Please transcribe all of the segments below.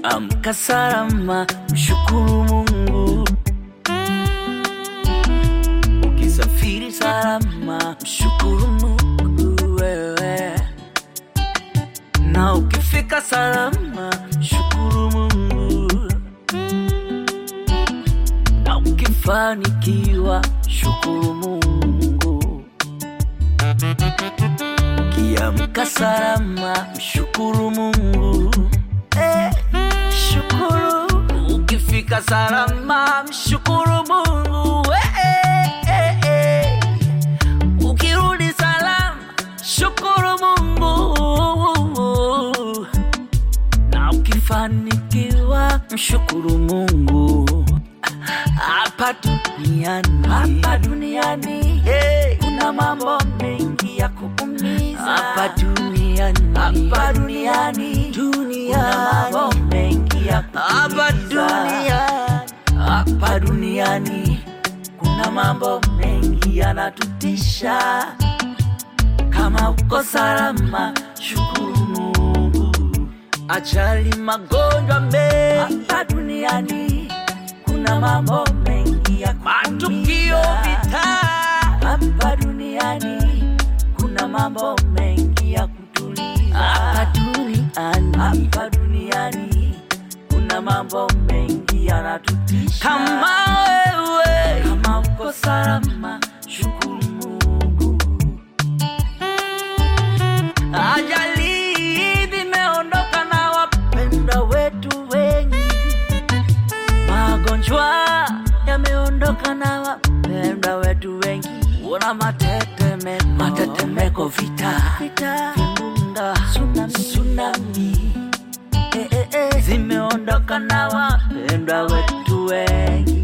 Amka salama, mshukuru Mungu. Ukisafiri salama, mshukuru Mungu wewe, na ukifika salama, mshukuru Mungu, na ukifanikiwa, shukuru Mungu. Ukiamka salama, mshukuru Mungu. Eh, shukuru. Ukifika salama, mshukuru Mungu. Eh, eh, eh, eh. Ukirudi salama, shukuru Mungu. Na ukifanikiwa, mshukuru Mungu. Hapa duniani, hapa duniani, hey, kuna mambo mengi ya kuumiza. Hapa duniani, hapa duniani, duniani, kuna mambo mengi ya kuumiza. Hapa duniani, hapa duniani, kuna mambo mengi yanatutisha. Kama uko salama, shukuru Mungu. Ajali, magonjwa mengi hapa duniani, kuna mambo mengi ya matukio, vita hapa duniani, kuna mambo mengi ya kutuliza hapa duniani, hapa duniani, kuna mambo mengi yanatutisha. Kama wewe, kama uko salama, shukuru Mungu. Ajali zimeondoka na wapendwa wetu wengi, magonjwa yameondoka na wapendwa wetu wengi. Una matetemeko, matetemeko, vita, vita, vimbunga, tsunami, tsunami. Eh, eh, eh, zimeondoka na wapendwa wetu wengi.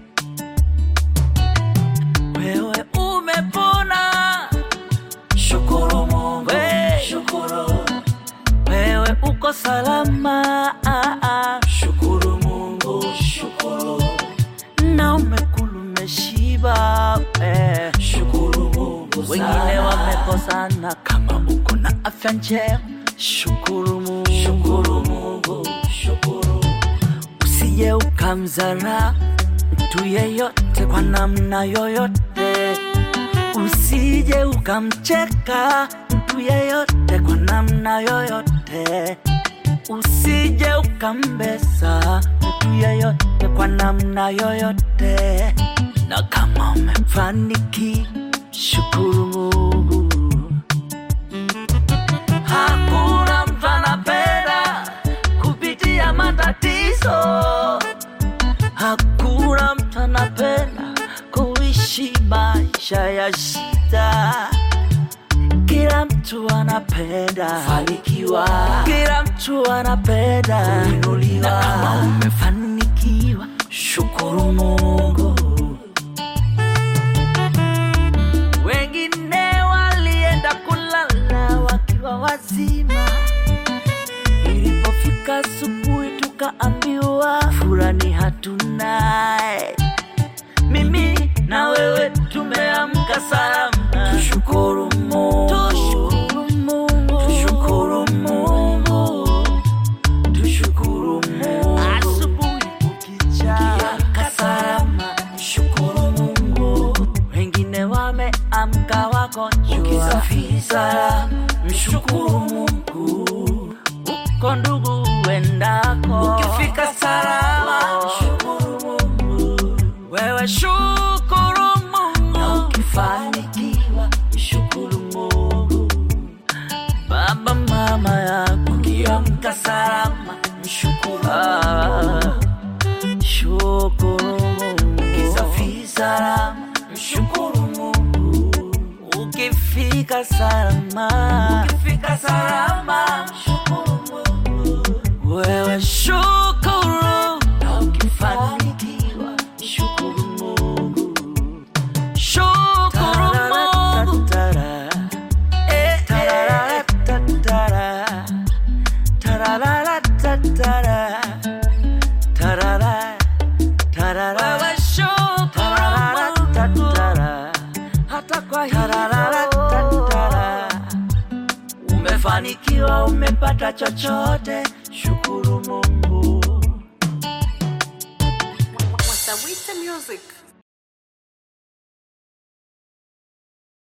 Wewe umepona, shukuru Mungu, shukuru. Wewe uko salama, ah, ah. shukuru Mungu, shukuru. Na umekula umeshiba, eh. shukuru Mungu. Wengine wamekosana, kama uko na afya njema, shukuru Mungu, shukuru Mungu, shukuru. Usije ukamzara mtu yeyote kwa namna yoyote, usije ukamcheka mtu yeyote kwa namna yoyote, usije ukambesa mtu yeyote kwa namna yoyote. Na kama umefanikiwa, shukuru Mungu. Hakuna mtu anapenda kupitia matatizo. Hakuna mtu anapenda kuishi maisha ya shida. Kila mtu anapenda fanikiwa, kila mtu anapenda kuinuliwa. Na kama umefanikiwa, shukuru Mungu. Wengine walienda kulala wakiwa wazima, ilipofika asubuhi tukaambiwa furani hatunaye. Mimi na wewe tumeamka salama, tushukuru Mungu, tushukuru Mungu, tushukuru Mungu, tushukuru Mungu. Asubuhi kukicha, ukiamka salama, shukuru Mungu. Wengine wameamka wagonjwa, ukisafiri salama, mshukuru Mungu. Uko ndugu uendako, ukifika salama, shukuru Mungu. Wewe shukuru Mungu, na ukifanikiwa shukuru Mungu. Baba mama yako ukiamka salama, mshukuru Mungu. Shukuru Mungu, ukisafiri salama, mshukuru Mungu. Ukifika salama, ukifika salama, mshukuru Mungu. Wewe shukuru, na ukifanikiwa shukuru Mungu. Shukuru Mungu. Eh, eh. Wewe shukuru Mungu. Hata kwa hilo umefanikiwa, umepata chochote, shukuru Mungu. Tawita Music.